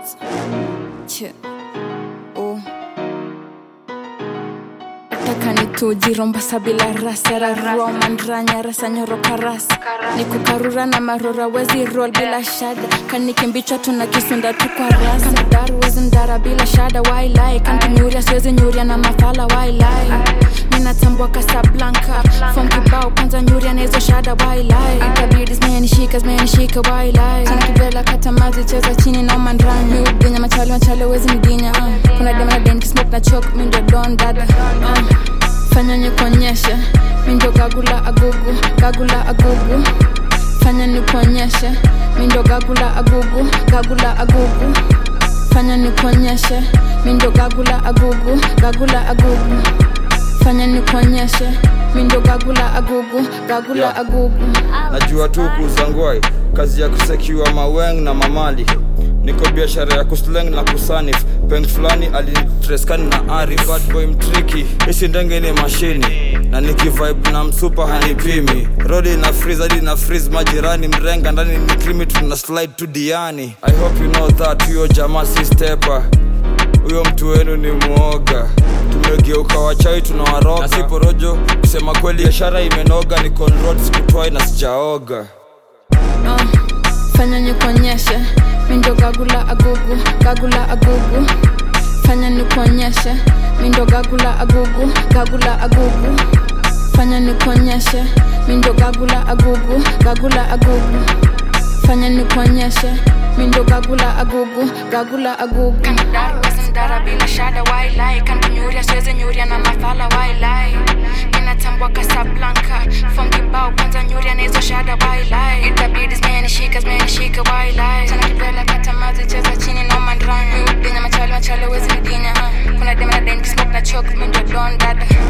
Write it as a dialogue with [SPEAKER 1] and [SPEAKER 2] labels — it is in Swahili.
[SPEAKER 1] Records. Che. Oh. Nataka nitujiromba sabila rasera roman ranya rasa nyoroka rasa nikukarura na marora wezi roll bila shada kanikimbichwa tuna kisunda tu kwa rasa kanadaru wezi ndara bila shada wailai kantunyuria siwezi nyuria na mafala wailai ninatambua kasablanka fom kibao kwanza nyuria na hizo shada wailai itabidi zimenishika zimenishika wailai tankibela katamazi cheza chini na mandranya miudinya machale machale wezi nidinya uh. kuna dema na den kismok na chok mindo don dada uh fanya nikuonyeshe mindo gagula agugu gagula agugu fanya nikuonyeshe mindo gagula agugu gagula agugu fanya nikuonyeshe mindo gagula agugu gagula agugu fanya nikuonyeshe mindo gagula agugu gagula
[SPEAKER 2] Yeah.
[SPEAKER 1] agugu
[SPEAKER 2] najua tu kuzangwai kazi ya kusekiwa maweng na mamali niko biashara ya kusleng na kusanif peng fulani alinitreskani na arif bad boy mtriki isi ndenge ni mashini na nikivibe na msupa hanipimi rodi na freeze hadi na freeze majirani mrenga ndani ni krimi tuna slide tu diani i hope you know that huyo jamaa si stepa huyo mtu wenu ni mwoga tumegeuka wachawi tunawaroga na si porojo kusema kweli biashara imenoga ni conrod sikutwai na sijaoga
[SPEAKER 1] uh, fanya nikuonyeshe mindo gagula agugu gagula agugu fanya nikuonyeshe mindo gagula agugu gagula agugu fanya nikuonyeshe mindo gagula agugu gagula agugu fanya nikuonyeshe mindo gagula agugu gagula agugu kandaru wasindara bila shada wailai kantunyuria siwezi nyuria na mafala wailai ninatambua kasablanka fom kibao kwanza nyuria na hizo shada wailai itabidi zimenishika zimenishika wailai tana kibela katamazi cheza chini na mandranya miudinya machale machale wezi nidinya uh. kuna dema na den kismok na chok mindo don dada